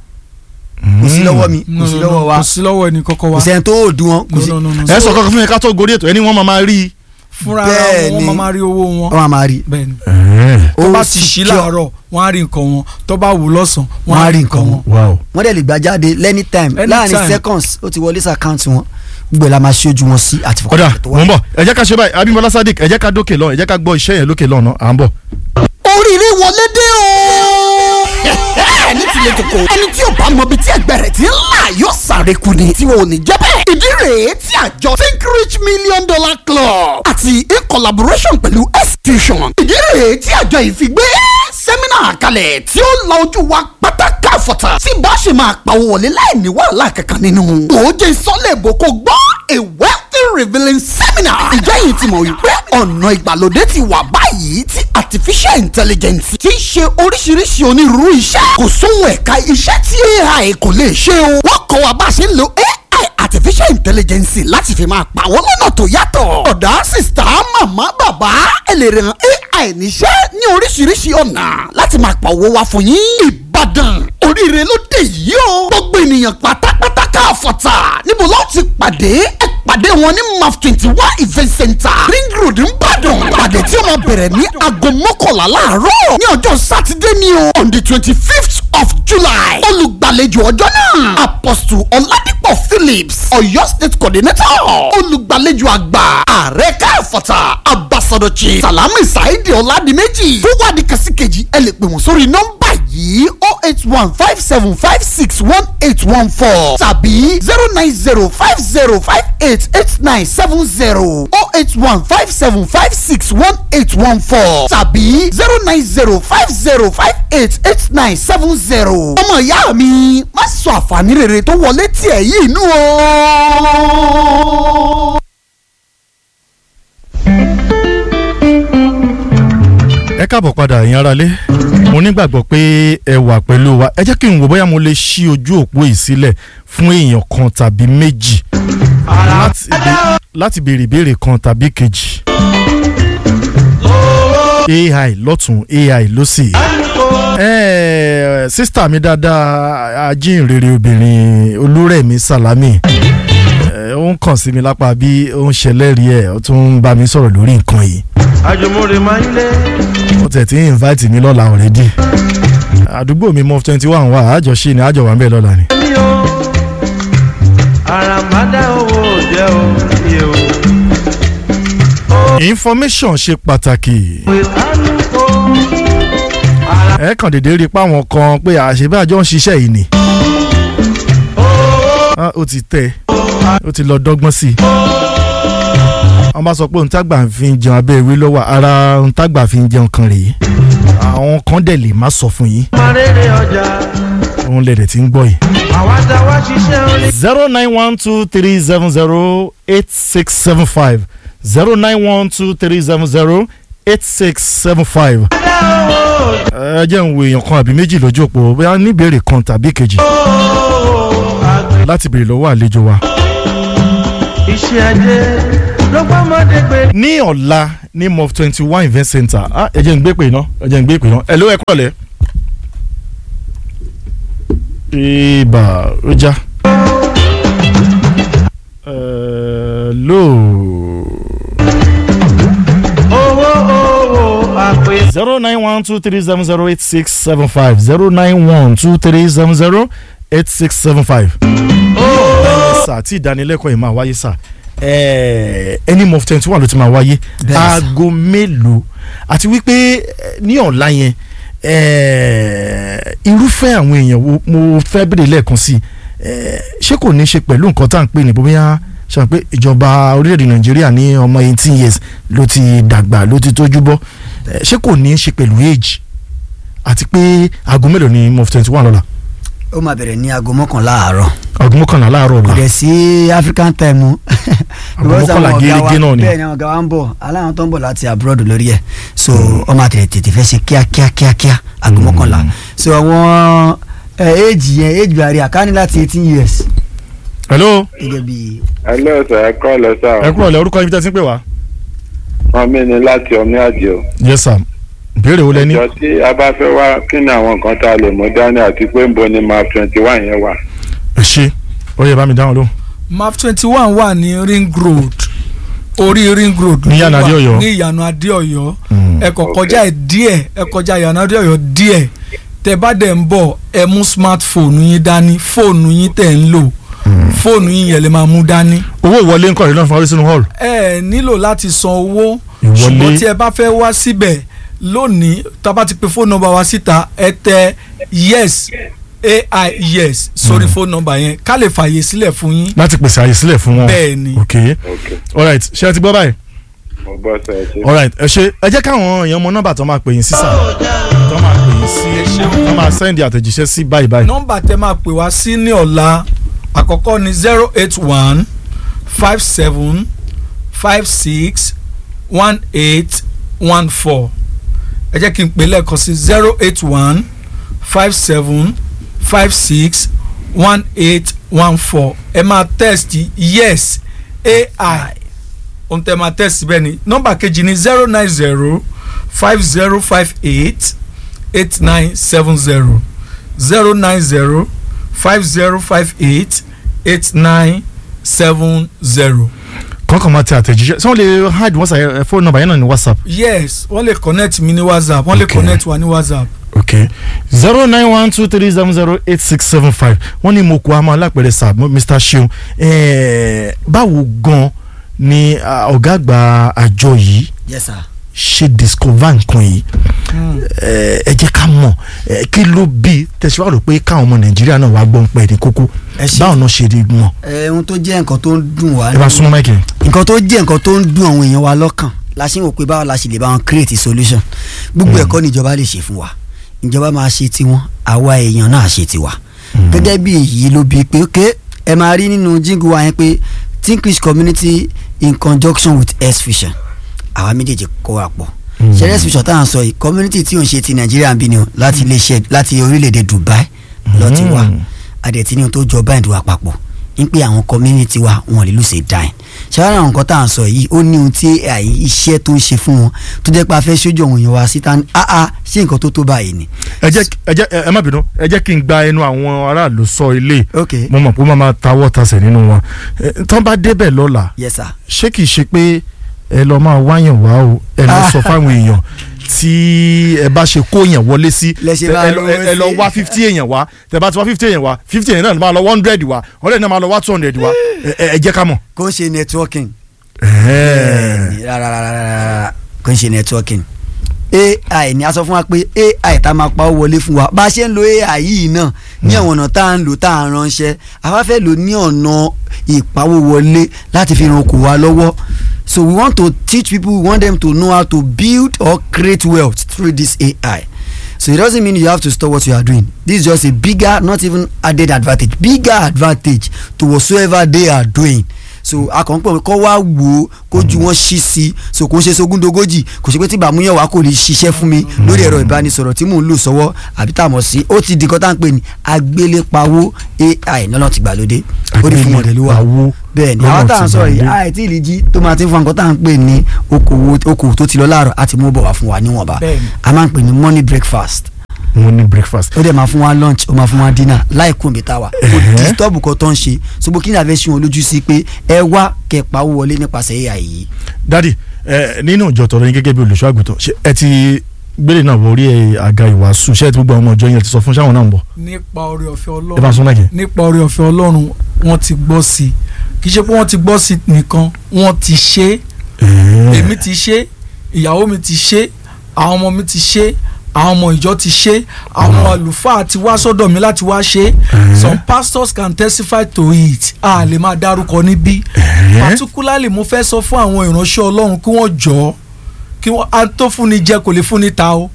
Speaker 3: kò sí lọ́wọ́ mi kò sí lọ́wọ́ wa
Speaker 4: kò sí lọ́wọ́ ẹni kọ́kọ́
Speaker 3: kò
Speaker 4: wa
Speaker 3: sẹ́ni tó ò dùn wọn kò
Speaker 4: No,
Speaker 3: sí
Speaker 4: no, no, no.
Speaker 1: ẹ sọ kankan fún mi ká tó gorí ètò ẹni wọ́n máa máa rí i.
Speaker 4: fúnra ara
Speaker 3: bẹ́ẹ̀
Speaker 4: wọn
Speaker 3: ni.
Speaker 4: wọ́n máa rí owó wọn
Speaker 3: wọn a máa rí
Speaker 4: bẹ́ẹ̀ ni
Speaker 3: Ó
Speaker 4: tó bá ti ṣí
Speaker 3: secure.
Speaker 4: láàárọ̀ wọ́n á rí nǹkan wọn tó bá wù lọ́sàn
Speaker 3: Wọ́n á rí nǹkan wọn.
Speaker 1: wow.
Speaker 3: wọ́n dẹ̀ lè gbà jáde lẹ́ni time
Speaker 4: Anytime.
Speaker 3: láàrin seconds ó ti wọlé sí àkáǹtì wọn gbogbo ẹ̀ la máa ṣojú wọn sí àti
Speaker 1: kódà
Speaker 3: fọkànlẹ̀ tó
Speaker 1: mò
Speaker 3: wà.
Speaker 1: ń bọ̀ ẹ jẹ́ ká ṣe báyìí Abímbọ́lá Sadiq ẹ jẹ́ ká dókè lọ ẹ jẹ́ ká gbọ́ iṣẹ́ yẹn lókè lọ́nà à ń bọ̀.
Speaker 5: oríire wọlé dé o. ní tilẹ̀ tó kó ẹni tí ò bá mọ ibi tí ẹgbẹ́ rẹ̀ ti ń là yóò sáré kú ni tí wọn ò ní jẹ́ bẹ́ẹ̀. ìdí rèé tí àjọ think rich million dollar club àti in collaboration pẹ̀lú execution ìdí rèé tí àjọ yìí fi gbé sẹ́mínà kalẹ̀ tí ó la ojú wa pátákà fọ̀tà tí bá ṣe máa pawó wọlé láì ní wàhálà kankan nínú. òòjẹ́ sọ́lẹ̀ èbó kò gbọ́ a wealthy revealing seminar. ìjọ yìí ti mọ̀ wípé ọ̀nà ìgbàlódé ti wà báyìí tí artificial intelligence ti ń ṣe oríṣiríṣi onírúurú iṣẹ́. kò sóhun ẹ̀ka iṣẹ́ tí AI kò lè ṣe o. wọ́n kọ́ wa bá a ṣe ń lo AI artificial intelligence láti fi máa pa wọ́n lọ́nà tó yàtọ̀. ọ̀dà sista màmá bàbá ẹ lè ràn AI níṣẹ́ ní oríṣiríṣi ọ̀nà láti máa pa owó wá fún yín. Ìbàdàn oríire ló dé yìí o. gbogbo ènìyàn pátápátá káfọ̀tà níbo ló ti pàdé ẹ pàdé wọn ní maf twenty one event center ring road nìbàdàn pàdé tí ó máa bẹ̀rẹ̀ ní aago mọ́kànlá láàárọ̀ ní ọjọ́ sátidé ni o on the twenty fifth of july olùgbàlejò ọjọ́ náà apostle ọ̀làdìpọ̀ phillips ọ̀yọ́ state coordinator olùgbàlejò àgbà ààrẹ káfọ̀tà abbas sọ̀dọ̀chì salami saidi ọ̀làdìmẹ́jì tó wà ní kàsíkejì ẹ lè pè wọ́n sórí nọ́mbà yìí oh eight one five seven five six one eight one four tàbí zero nine zero five zero five eight eight nine seven zero oh eight one five seven five six one eight one four tàbí zero nine zero five zero five eight eight nine seven zero. ọmọ ìyá mi má sọ àǹfààní rere tó wọlé tiẹ̀ yìí nù o.
Speaker 1: ẹ káàbọ̀ padà ẹ̀yin aráalé mo nígbàgbọ́ pé ẹ wà pẹ̀lú wa ẹ jẹ́ kí n wò bóyá mo lè ṣí ojú òpó yìí sílẹ̀ fún èèyàn kan tàbí méjì láti bé- láti béèrè ìbéèrè kan tàbí kejì ai lọ́tún ai lọ́sì sísítà mi dáadáa ajínrere obìnrin olúrẹ̀mí sàlámì ẹ, ó ń kàn sí mi lápá bí ó ń ṣẹlẹ́rìí ẹ̀ ó tún ń bá mi sọ̀rọ̀ lórí nǹkan yìí
Speaker 2: àjùmọ̀rè máa ń lé
Speaker 1: ó tẹ̀ tí ń invite mi lọ́la already àdúgbò mi mọ twenty one wà àjọṣe ni àjọ wà ń bẹ̀ lọ́la ni.
Speaker 2: mi o àràmádà owó jẹ́ o mi o.
Speaker 1: information ṣe pàtàkì
Speaker 2: pé kálukó
Speaker 1: ẹ kàn déédéé rí i pé àwọn kan pé àṣebájọ́ ń ṣiṣẹ́ yìí ni Ah, ó ti tẹ́ ó ti lọ dọ́gbọ́n sí i wọ́n bá sọ pé òǹtàgbà fi ń jẹun abẹ́ ìwé lọ́wọ́ ara òǹtàgbà fi ń jẹun kan rèé àwọn kan dẹ̀ lè má sọ fún yín
Speaker 2: máa rere ọjà
Speaker 1: òun lè dẹ̀ ti ń gbọ́ yìí.
Speaker 2: àwa tá a wá ṣiṣẹ́ orin.
Speaker 1: zero nine one two three seven zero eight six seven five zero nine one two three seven zero eight six seven five. ẹ jẹ́ ń wo èèyàn kan àbí méjì lójú òpó bóyá níbèrè kan tàbí kejì láti béèrè lọ́wọ́ àlejò wa.
Speaker 2: iṣẹ́ ajé ló gbọ́mọdé gbé.
Speaker 1: ní ọ̀la ní mof twenty one event center ah, ẹ jẹ́ ń gbé pè ná ẹ jẹ́ ń gbé pè ná ẹ ló ẹ kúrọ̀lẹ́. ibà ó já. ẹ lóò.
Speaker 2: owó owó àpè.
Speaker 1: zero nine one two three seven zero eight six seven five zero nine one two three seven zero eight six seven five. sà tí ìdánilẹ́kọ̀ọ́ yìí máa wáyé sà ẹni mọ̀ twenty one ló ti máa wáyé
Speaker 3: Bẹ́ẹ̀ni sà.
Speaker 1: aago mélòó àti wípé eh, ní ọ̀la yẹn eh, irúfẹ́ àwọn èèyàn wo mo fẹ́ bèrè lẹ́ẹ̀kan sí i eh, ṣé kò ní ṣe pẹ̀lú nǹkan tá à ń pè ní bóyá ṣe pé ìjọba orílẹ̀-èdè nàìjíríà ní ọmọ eighteen years ló ti dàgbà ló ti tójú bọ́ Eh, ṣé kò ní ṣe pẹ̀lú age àti pé aago mélòó ni mof twenty one lọ́la
Speaker 3: ó máa bẹ̀rẹ̀ ní aago mọ́kànlá àárọ̀
Speaker 1: aago mọ́kànlá láàárọ̀
Speaker 3: kò
Speaker 1: ọ̀la
Speaker 3: dẹ̀ sí african time o.
Speaker 1: Aago
Speaker 3: Because
Speaker 1: mọ́kànlá
Speaker 3: àwọn ọ̀gá wa-
Speaker 1: gẹ́gẹ́ náà ni.
Speaker 3: bẹ́ẹ̀ ni àwọn ọ̀gá wa ń bọ̀ aláwọn tó ń bọ̀ láti abroad lórí ẹ̀ so ọmọ àtẹ̀lẹ̀ tètè fẹ́ ṣe kíákíá kíákíá aago mọ́kànlá so àwọn éèjì yẹn éèjì bàrí àkáni láti eighteen years
Speaker 1: hello
Speaker 3: gẹ́gẹ́ bí
Speaker 6: hello sir ẹ kọ́ lọ sá
Speaker 1: ẹ kúrò ọ̀lẹ́ orúkọ ibi tẹ́ ti ń pè wá.
Speaker 6: wọn mi ni láti ọmí àjò
Speaker 1: yes sir ìbéèrè wo lẹ ní.
Speaker 6: ìjọ tí a bá fẹ́ wá kí ni àwọn nǹkan tá a lè mú dání àti pé ń bo ni map twenty one yẹn wà.
Speaker 1: ẹ ṣe ó yẹ bá mi dáhùn lóhùn.
Speaker 4: map twenty one wà ní ring road orí ring road
Speaker 1: Ní
Speaker 4: ló
Speaker 1: ìyànà
Speaker 4: wà,
Speaker 1: Adéọ̀yọ́.
Speaker 4: ní ìyànà adéọyọ
Speaker 1: Mm.
Speaker 4: ẹ kọ kọjá ẹ díẹ̀ ẹ kọjá ìyànà adéọyọ díẹ̀ tẹ bá dẹ̀ ń bọ̀ ẹ mú smartphone yín dání fóònù yín tẹ̀ ń lò fóònù yín yẹn lè máa mú dání
Speaker 1: owó ìwọlé ńkọ́ rẹ̀ náà fún wa sínú hall.
Speaker 4: ẹ nílò láti san owó
Speaker 1: Ìwọlé.
Speaker 4: ṣùgbọ́n tí ẹ bá fẹ́ wá síbẹ̀ lónìí tá a bá ti pe fóònù nọ́mbà wa síta ẹ tẹ yes ai yes sórí fóònù nọ́mbà yẹn ká lè fààyè sílẹ̀ fún yín
Speaker 1: láti pèsè àyè sílẹ̀ fún wọn.
Speaker 4: bẹ́ẹ̀ ni
Speaker 1: ok
Speaker 6: ok
Speaker 1: alright ṣé ẹ ti gbọ́ báyìí.
Speaker 6: mo gbọ́ sọ ẹ ṣe.
Speaker 1: alright ẹ ṣe ẹ jẹ́ káwọn èèyàn mọ nọ́mbà tó máa pè yín sí sà tó máa pè yín sí tó máa sẹ́ndì àtẹ̀jíṣẹ́ sí báyìí báyìí.
Speaker 4: nọ́mbà tẹ máa pè wá sí ní ọ̀la àkọ́kọ́ ni zero eight one five seven five six one eight one four ẹ jẹ́ kí n pè lẹ́ẹ̀kan sí zero eight one five seven five six one eight one four ẹ máa test yes ai ohun tẹ máa test bẹ́ẹ̀ ni nọ́mbà kejì ni zero nine zero five zero five eight eight nine seven zero zero nine zero five zero five eight eight nine seven zero.
Speaker 1: kọ́kọ́ máa tẹ àtẹ̀jíṣẹ́ sọ wọ́n lè hide wọ́n sàyẹ fóònù nọ́mbà yẹn náà ní whatsapp.
Speaker 4: yes wọ́n lè connect mi ní whatsapp wọ́n lè
Speaker 1: Okay.
Speaker 4: connect wa ní whatsapp.
Speaker 1: ok zero nine one two three seven zero eight six seven five wọ́n ní mo kó àmọ́ alápẹ̀rẹ̀ sà mr seun ẹ̀ẹ́ báwo gan ni ah, ọ̀gá àgbà àjọ yìí
Speaker 3: yes sir.
Speaker 1: ṣe discover nǹkan yìí ẹ ẹ jẹ́ ká mọ̀ ẹ, kí ló bí tẹ̀síwájú rò pé káwọn ọmọ nàìjíríà náà wá gbọ́n pẹ̀ ní kókó
Speaker 3: Ẹ ṣé.
Speaker 1: báwọn náà ṣe rí mọ̀
Speaker 3: ẹ ohun tó jẹ́ nǹkan tó ń dùn wá
Speaker 1: ẹ bá súnmọ́ máìkì
Speaker 3: nǹkan tó jẹ́ nǹkan tó ń dùn àwọn èèyàn wa lọ́kàn la ṣe ń wò pé báwo la ṣe lè bá wọn create solution gbogbo ẹ̀kọ́ ni ìjọba lè ṣe fún wa ìjọba máa ṣe tiwọn àwa èèyàn náà ṣe tiwa gẹ́gẹ́ bí èyí ló bí pé ok ẹ máa rí nínú jíǹgù wa yẹn pé Tinkish community in conjunction with S Vision àwa méjèèjì kó wa pọ̀ ṣẹlẹ̀ S Vision táwọn sọ yìí community tí ò ń ṣe ti Nàìjíríà ń bí ni o láti iléeṣẹ́ láti orílẹ̀-èdè Dubai lọ ti wá adẹ̀tí ní ohun tó jọ báyìí wà papọ̀ ń pé àwọn community wa wọn lè lùsè dáìn ṣáárà àwọn nǹkan tá à ń sọ yìí ó ní ohun tí AI iṣẹ́ tó ń ṣe fún wọn tó jẹ́ pé a fẹ́ ṣojú àwọn èèyàn wa síta ní áá ṣé nǹkan tó tó báyìí ni.
Speaker 1: ẹ jẹ́ ẹ jẹ́ ẹ má bínú ẹ jẹ́ kí n gba ẹnu àwọn aráàlú sọ ilé
Speaker 3: ok
Speaker 1: mo mọ̀ pé wọ́n máa tawọ́ tasẹ̀ nínú wọn Ẹ, tán bá débẹ̀ lọ́la
Speaker 3: yes sir.
Speaker 1: ṣé kìí ṣe pé ẹ lọ máa wáyàn wá o ẹ lọ sọ fáwọn èèyàn tí ẹ bá ṣe kó èèyàn wọlé sí
Speaker 3: Lẹ ṣe
Speaker 1: tẹ-
Speaker 3: bá
Speaker 1: ẹ lọ-
Speaker 3: rówó
Speaker 1: ẹ lọ
Speaker 3: sí.
Speaker 1: wá fifty èèyàn wá tẹ bá ti wá fifty èèyàn wá fifty èèyàn náà ló máa lọ one hundred wá hundred náà máa lọ wá two hundred wá ẹ- ẹ ẹ jẹ́ ká mọ̀.
Speaker 3: kò ń ṣe networking.
Speaker 1: Ẹ̀ẹ́.
Speaker 3: rárá rárá rárá kò ń ṣe networking. AI ni a sọ fún wa pé AI tá a máa pa ó wọlé fún wa bá a ṣe ń lo AI yìí náà ní àwọn ọ̀nà tá à ń lò tá à ń ránṣẹ́ àwa fẹ́ lò ní ọ̀nà ìpawówọlé láti fi ran okòwò wa lọ́wọ́ so we want to teach people we want them to know how to build or create wealth through this AI so it doesn't mean you have to stop what you are doing this is just a bigger not even added advantage bigger advantage to whatsoever they are doing so akọ̀ǹpọ̀ kọ́ wá wò ó kójú wọn ṣí sí i so kò ń ṣe sogúndogójì kò ṣe pé tí bàmúyàn wá kò lè ṣiṣẹ́ fún mi lórí ẹ̀rọ ìbánisọ̀rọ̀ tí mò ń lò sọ́wọ́ àbí tá a mọ̀ sí ó ti di nǹkan tá à ń pè ní agbélépawó AI lọ́nà ti gbàlódé ó ní fún mọ̀dẹ́lú wa
Speaker 1: Agbélépawó
Speaker 3: bẹ́ẹ̀ ni
Speaker 1: lọ́nà
Speaker 3: àwọn tá à ń
Speaker 1: ti
Speaker 3: sọ yìí
Speaker 1: gbàlódé.
Speaker 3: àìtí ìlíjí tó máa ti ń fún nǹkan tá à ń pè ní okòwò okòwò tó ti lọ láàárọ̀ àti mú bọ̀ wá fún wa níwọ̀nba
Speaker 4: Bẹ́ẹ̀ ni.
Speaker 3: a máa ń pè ní money breakfast
Speaker 1: mo ní breakfast.
Speaker 3: ó dẹ̀ máa fún wa lunch ó máa fún wa dinner láì kún mi táwa kò disturb kan tó ń ṣe ṣùgbọ́n kí ni àfẹ́ sún wọn lójú sí pé ẹ wá kẹpa owó wọlé nípasẹ̀ AI yìí.
Speaker 1: dadi ẹ nínú ìjọ tọrọ yín gẹ́gẹ́ bí olùṣọ́ àgùntàn ṣé ẹ ti gbélé náà wọ orí ẹ àga ìwàásù ṣé ẹ ti gbogbo àwọn ọmọ ìjọ yẹn ti sọ fún ṣáwọn náà ń bọ̀
Speaker 4: nípa oore ọ̀fẹ́
Speaker 1: ẹ bá
Speaker 4: ọlọ́run
Speaker 1: sún láàkì.
Speaker 4: nípa oore ọ̀fẹ́ ọlọ́run wọ́n ti gbọ́ sí i kì í ṣe pé wọ́n ti gbọ́ sí i nìkan wọ́n ti ṣe é èmi ti ṣe ìyàwó mi ti ṣe àwọn ọmọ mi ti ṣe àwọn ọmọ ìjọ ti ṣe àwọn àlùfáà ti wá sọ́dọ̀ mi láti wá ṣe some pastors can testify to it a lè máa dárúkọ níbí particularly mo fẹ́ sọ fún àwọn ìránṣẹ́ ọlọ́run kí wọ́n jọ kí wọ́n a tó fúnni jẹ kò lè fúnni ta o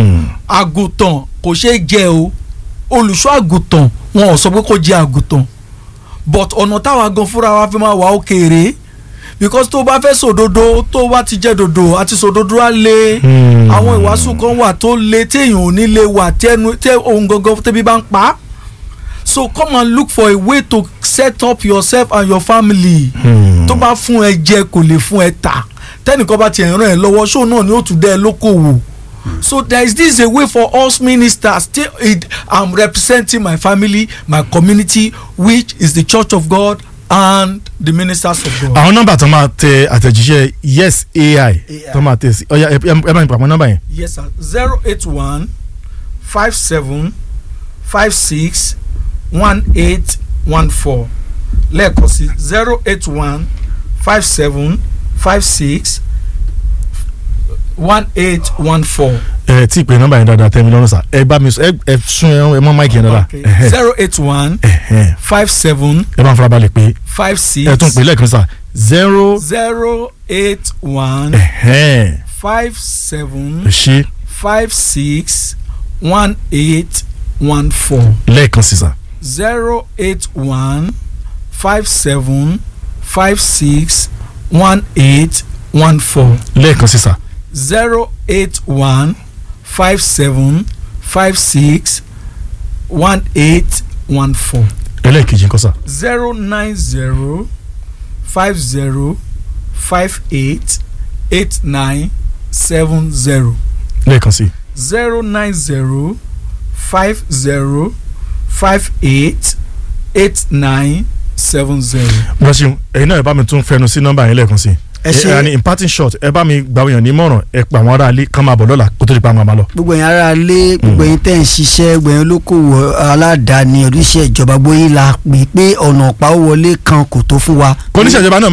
Speaker 4: àgùntàn kò ṣeé jẹ o olùṣọ́ àgùntàn wọn ò sọ pé kó jẹ àgùntàn but ọ̀nà táwa gan fúnra wa fi máa wà ó kéré because tó bá fẹ́ sòdodo tó bá ti jẹ́ dodo àti sòdodo á lé
Speaker 1: Hmm.
Speaker 4: àwọn ìwàásù kan wà tó lé téèyàn ò ní lè wà tẹnu tẹ ohun gangan tẹbi bá ń pa á so come and look for a way to set up yourself and your family
Speaker 1: Hmm.
Speaker 4: tó bá fún ẹ jẹ kò lè fún ẹ tà tẹnìkan bá tiẹ̀ ràn ẹ́ lọ́wọ́ ṣó náà ni ó tún dẹ́ ẹ lókòwò so there is this a way for us ministers still it i'm representing my family my community which is the church of god and the ministers of god.
Speaker 1: àwọn nọ́mbà tó máa tẹ àtẹ̀jíṣẹ́ yes ai tó máa tẹ sí ọ̀ya ẹ ẹ bá mi pàmò nọ́mbà yẹn.
Speaker 4: yes sir zero eight one five seven five six one eight one four lẹ́ẹ̀kan sí zero eight one five seven five six one eight one four.
Speaker 1: ẹ tí ì pé nọ́mbà yẹn dáadáa tẹ́ mi lọ́rùn sá ẹ bá mi sọ ẹ ẹ sún ẹ mọ́ máìkì yẹn dáadáa ẹhẹ́,
Speaker 4: zero eight one
Speaker 1: ẹhẹ́.
Speaker 4: five seven
Speaker 1: ẹ bá ń farabalẹ̀ pé
Speaker 4: five six
Speaker 1: ẹ tún pè lẹ́ẹ̀kan sá zero
Speaker 4: zero eight one
Speaker 1: ẹhẹ́,
Speaker 4: five seven
Speaker 1: ẹ ṣe
Speaker 4: five six one eight one four.
Speaker 1: lẹ́ẹ̀kan sí sá
Speaker 4: zero eight one five seven five six one eight one four
Speaker 1: lẹ́ẹ̀kan sí sá
Speaker 4: zero eight one five seven five six one eight one four
Speaker 1: ẹlẹ́ẹ̀kejì nǹkan sá
Speaker 4: zero nine zero five zero five eight eight nine seven zero
Speaker 1: lẹ́ẹ̀kan sí
Speaker 4: zero nine zero five zero five eight eight nine seven zero.
Speaker 1: wọ́n ṣeun ẹ̀yin náà ẹ bá mi tún fẹnu sí nọ́mbà yẹn lẹ́ẹ̀kan sí
Speaker 3: Ẹ ṣé.
Speaker 1: ẹ ní imparting short ẹ bá mi gbà wọ́n yàn nímọ̀ràn ẹ pa àwọn ará ilé kán máa bọ̀ lọ́la kó tó di pa àwọn àmà lọ.
Speaker 3: gbogbo ẹ̀yin ará ilé gbogbo ẹ̀yin tẹ̀ ń ṣiṣẹ́ gbogbo ẹ̀yin olókòwò aládàáni oníṣẹ́ ìjọba gbóyin la pè pé ọ̀nà ọ̀pá wọlé kan kò tó fún wa.
Speaker 1: kò ní ìṣèjọba náà máa bọ̀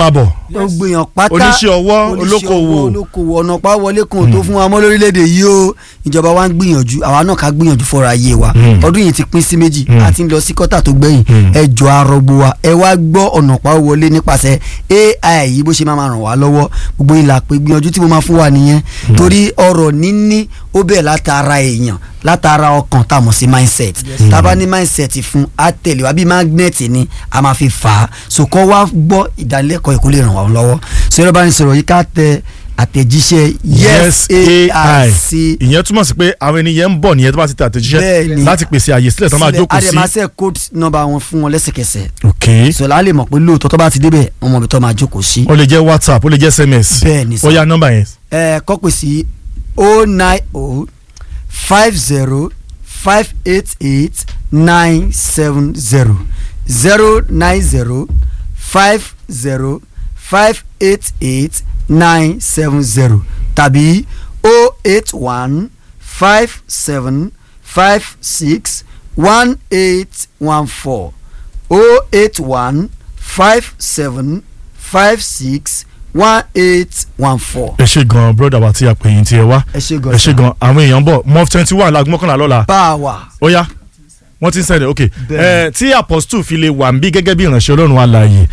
Speaker 3: gbogbo èèyàn pátá
Speaker 1: Oníṣẹ́ ọwọ́,
Speaker 3: oníṣẹ́
Speaker 1: olókoòwò.
Speaker 3: ọwọ́, olókoòwò ọ̀nà pa wọlé kan ò tó fún wa mọ́ lórílẹ̀‐èdè yìí o ìjọba wa ń gbìyànjú àwa náà ká gbìyànjú fọ́ra ayé wa
Speaker 1: Mm.
Speaker 3: ọdún yìí ti pín sí méjì
Speaker 1: Mm.
Speaker 3: àti ń lọ sí kọ́tà tó gbẹ̀yìn
Speaker 1: Mm.
Speaker 3: ẹ jọ arọgbo wa ẹ wá gbọ́ ọ̀nà pa wọlé nípasẹ̀ AI yìí bó ṣe máa ma ràn wá lọ́wọ́ gbogbo ìlà pé gbìyànjú tí mo máa fún wa nìyẹn torí ọ̀rọ̀ níní ó bẹ̀ látara èèyàn látara ọkàn tá a mọ̀ sí mindset tá a bá ní mindset fún á tẹ̀lé wa bí magnet ni a máa fi fà á so kọ́ wá gbọ́ ìdánilẹ́kọ̀ọ́ ìkó lè ràn wá lọ́wọ́ so ẹ̀rọ bá ní sọ̀rọ̀ yìí ká tẹ àtẹ̀jíṣẹ́ yes AI sí
Speaker 1: ìyẹn túmọ̀ sí pé àwọn ènìyàn ń bọ̀ nìyẹn tó bá ti tẹ àtẹ̀jíṣẹ́
Speaker 3: Bẹ́ẹ̀ni.
Speaker 1: láti pèsè àyè sílẹ̀ tó máa jókòó sí.
Speaker 3: àdèmásẹ̀ code number wọn fún wọn lẹ́sẹ̀kẹsẹ̀
Speaker 1: ok
Speaker 3: sọlá lè mọ̀ pé lóòótọ́ tó bá ti débẹ̀ wọn mọ̀ bí tó máa jókòó sí.
Speaker 1: ó lè jẹ́ whatsapp ó lè jẹ́ sms
Speaker 3: Bẹ́ẹ̀ni sir.
Speaker 1: ó yá nọ́mbà yẹn.
Speaker 3: ẹ kọ́ pè sí o nine o five zero five eight eight nine seven zero zero nine zero five zero five eight eight nine seven zero tàbí o eight one five seven five six one eight one four o eight one five seven five six one eight one four.
Speaker 1: ẹ ṣe gan broda wa tí a pè yín tí ẹ wá
Speaker 3: ẹ ṣe gan
Speaker 1: ẹ ṣe gan àwọn èèyàn bọ̀ mof twenty one láago mọ́kànlá lọ́la
Speaker 3: power.
Speaker 1: ó yá wọ́n ti ń sẹ́ni ok
Speaker 3: Bẹ́ẹ̀ni.
Speaker 1: ẹ tí apostle fi lè wà ń bí gẹ́gẹ́ bí ìránṣẹ́ ọlọ́run alààyè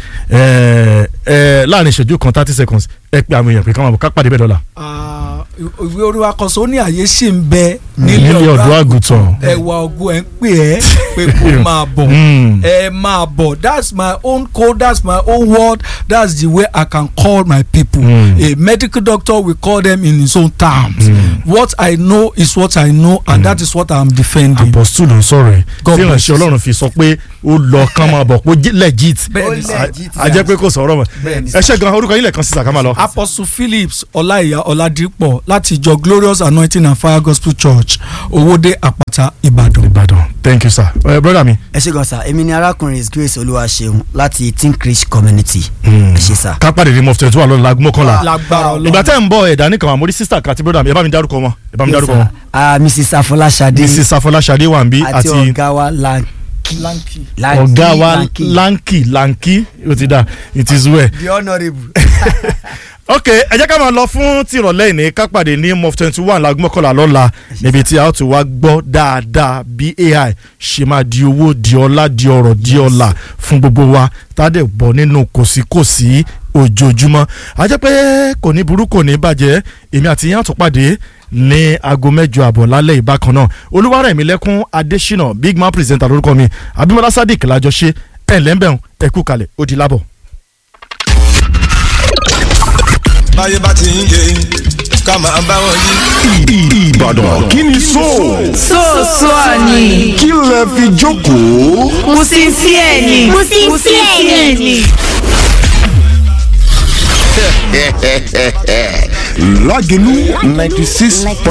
Speaker 1: ẹ ẹ láàrin ìṣẹ́jú kan thirty seconds ẹ pé àwọn èèyàn pé ká máa bọ̀ ká pàdé bẹ́ẹ̀ dọ́là.
Speaker 4: Ah, ìwé oríwa kan sọ ó ní àyè ṣì ń bẹ
Speaker 1: nílé ọ̀dọ́ àgùntàn.
Speaker 4: ẹwà ògo ẹ̀ ń pè ẹ́ pé kó máa bọ̀
Speaker 1: Mm.
Speaker 4: ẹ máa bọ̀ that's my own code that's my own word that's the way I can call my people
Speaker 1: Mm.
Speaker 4: a medical doctor will call them in his own terms what I know is what I know and that is what I'm defending.
Speaker 1: apostle ló ń sọ̀rọ̀ ẹ̀
Speaker 4: God
Speaker 1: tí
Speaker 4: bless
Speaker 1: ìránṣẹ́
Speaker 4: you.
Speaker 1: ọlọ́run fi sọ pé ó lọ kán máa bọ̀ pé ó jí- legit
Speaker 4: Bẹ́ẹ̀ni
Speaker 3: Ó legit,
Speaker 1: a jẹ́ pé kò sọ̀rọ̀ mọ́
Speaker 4: Bẹ́ẹ̀ni.
Speaker 1: ẹ ṣe gan orúkọ yín lẹ́ẹ̀kan sí sàkámà lọ.
Speaker 4: apostle phillips ọláìyá ọládípọ̀ láti ìjọ glorious anointing and fire gospel church owóde àpáta ìbàdàn.
Speaker 1: ìbàdàn thank you sir ẹ brother mi.
Speaker 3: ẹ ṣe gan sa èmi ni arákùnrin is grace olúwaṣeun láti think rich community ẹ ṣe sà.
Speaker 1: ká pàdé ní mof twenty one lọ́la láago mọ́kànlá.
Speaker 4: lágbára ọlọ́run.
Speaker 1: ìgbà tẹ́ ń bọ̀ ẹ̀dá nìkan àmọ́ rí sísà kan àti brother mi ẹ bá mi dárúkọ wọn ẹ bá mi dárúkọ wọn.
Speaker 3: ah mrs afọláṣadé
Speaker 1: mrs afọláṣadé wà ń bí
Speaker 3: àti
Speaker 1: àti
Speaker 3: ọ̀gá wa lanky
Speaker 4: Lanky.
Speaker 3: Lanky,
Speaker 1: ọ̀gá wa
Speaker 3: Lanky.
Speaker 1: lanky lanky ó ti dà it is well.
Speaker 3: the honourable.
Speaker 1: ok ẹ jẹ́ ká máa lọ fún tìrọ̀lẹ́ ìní ká pàdé ní mof twenty one láago mọ́kànlá lọ́la níbi tí a ó ti wá gbọ́ dáadáa bí ai ṣe máa di owó di ọlá di ọrọ̀ di ọlà fún gbogbo wa tá a dẹ̀ bọ̀ nínú kòsíkòsí ojoojúmọ́ a jẹ́ pé kò ní burú kò ní bàjẹ́ èmi àti yín àtúpàdé ní aago mẹ́jọ àbọ̀ lálẹ́ ìbákan náà olúwarẹ̀mílẹ́kún adésínà big man presenter lórúkọ mi abimọlá sadiq lájọṣe ẹ̀ lẹ́ńbẹ̀rún ẹ̀kú kalẹ̀ ó di lábọ̀.
Speaker 7: báyé bá ti ń yé ká máa bá wọn yí.
Speaker 8: Ìbàdàn kí ni so
Speaker 9: Sọ́ọ̀sọ́ ni.
Speaker 8: kí lẹ fi jókòó.
Speaker 9: Musinsiẹ́ ni. Musinsiẹ́ ni.
Speaker 8: Lágẹ̀lú ninety six